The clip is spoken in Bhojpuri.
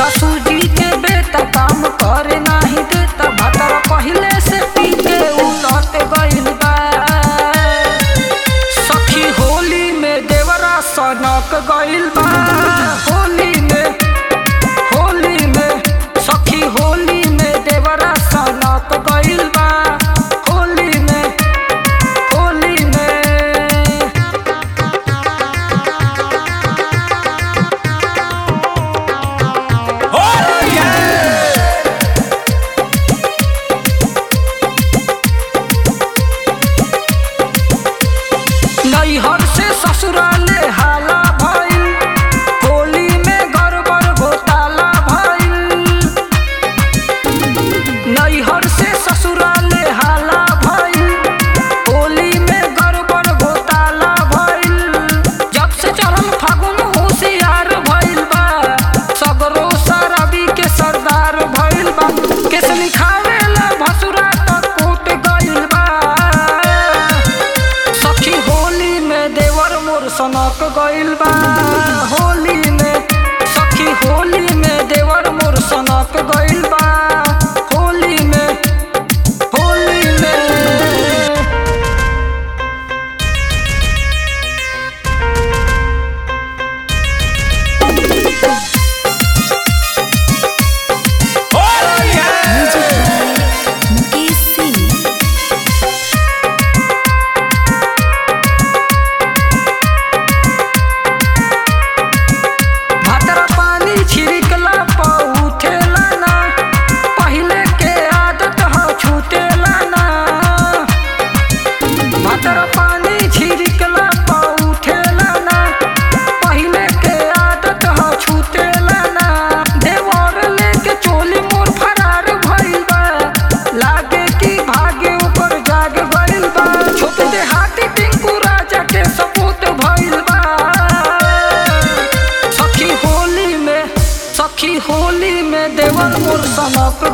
ससुर जी के बेटा काम करे नाही देता भतर पहिले से पी के उलट गइल बा सखी होली में देवरा सनक गइल बा होली में होली में सखी होली में देवरा सनक गइल बा होली में होली में नैहर से ससुराले हाला भइल होली में गड़बड़ घोटाला भइल नैहर से ससुराले हाला भइल होली में गड़बड़ घोटाला भइल जब से चढ़ल फागुन होशियार भइल बा सगरो शराबी के सरदार भइल बा केस लिखावेला भसुरा तक कोट गइल बा सखी होली में देवर मोर सनक गइल बा होली में सखी होली में देवर मोर सनक गइल बा होली में होली में मुकेश सिंह भातर पानी छिड़कला पर उठेला ना पहिले के आदत ह छूटेला ना भातर पानी छिड़कला पर उठेला ना पहिले के आदत ह छूटेला ना देवर लेके चोली मोर फरार भइल बा लागे कि भागे ऊपर जाग गइल बा छोट देहाती टिंकू राजा के सपूत भइल बा सखी होली में सखी होली में देवर मोर सनक